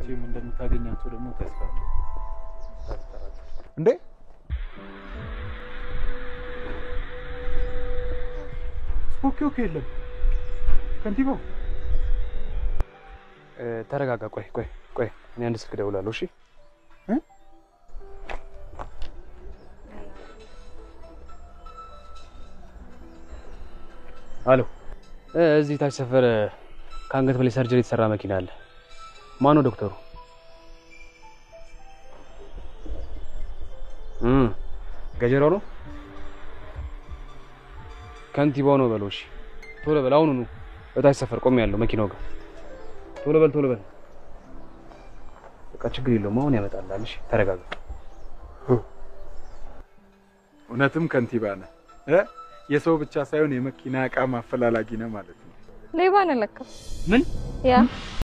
መቼም እንደምታገኛቸው ደግሞ ተስፋ አለኝ። እንዴ ኦኬ ኦኬ፣ የለም ከንቲባው ተረጋጋ። ቆይ ቆይ ቆይ፣ እኔ አንድ ስልክ እደውላለሁ። እሺ እ? አሎ፣ እ፣ እዚህ ታች ሰፈር ከአንገት በላይ ሰርጀሪ የተሰራ መኪና አለ። ማን ነው ዶክተሩ? እም ገጀራው ነው ከንቲባው ነው በለው። እሺ ቶሎ በል፣ አሁኑኑ እታች ሰፈር ቆሜ ያለው መኪናው ጋር ቶሎ በል ቶሎ በል። በቃ ችግር የለውም አሁን ያመጣልሃል። እሺ ተረጋጋ። እውነትም ከንቲባ ነህ እ? የሰው ብቻ ሳይሆን የመኪና እቃ ማፈላላጊ ነህ ማለት ነው። ሌባ ነው ለካ። ምን ያ